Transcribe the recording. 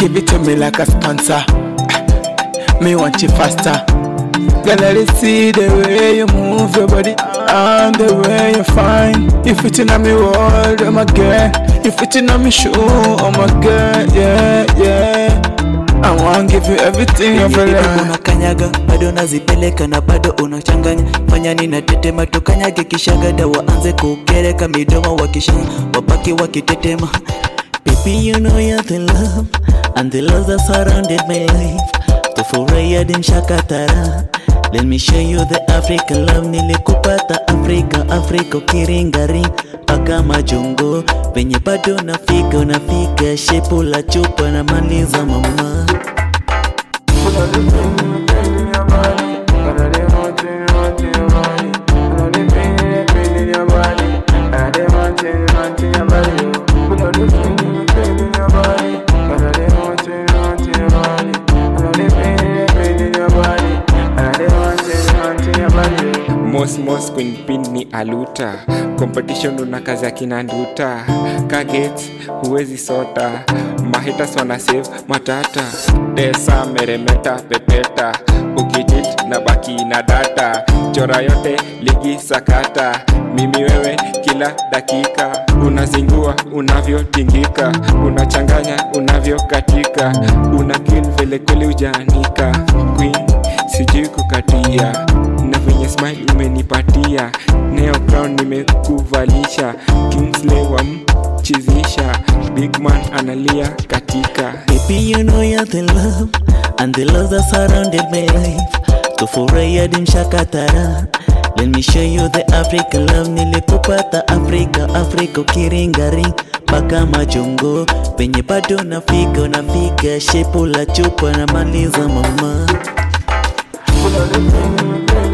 Give it to me like a sponsor. Me want you faster. Girl, let me see the way you move your body and the way you fine. You fit in on me world, oh my girl. You fit in on me shoe, oh my girl. Yeah, yeah. I want give you everything you feel like. unakanyaga bado nazipeleka na bado unachanganya fanya nina tetema tukanyage kishagada waanze kugereka midomo wakishanya wabaki wakitetema Baby, you know you're the love and the love that surrounded my life. Tufurahia dimshakatara. Let me show you the African love nilikupata Afrika Afrika ukiringari paka majungu penye bado nafika unafika shepu la chupa na maliza mama Mos Mos Queen Pin ni aluta competition una kazi akina nduta kagets huwezi sota mahitas wana save matata desa meremeta pepeta ukijit na baki na data chora yote ligi sakata mimi wewe kila dakika unazingua unavyotingika unachanganya unavyokatika una kill vile kweli ujaanika queen sijui kukatia na venye smile umenipatia neo crown nimekuvalisha kingsley wamchizisha big man analia katika Baby, you know you're the love and the love that surrounded my life. Tufurahia dimshakatara. Let me show you the African love nilikupata Afrika Afrika ukiringari mpaka majungu penye bado nafika unafika shepu la chupa na maliza mama Put all the thing in my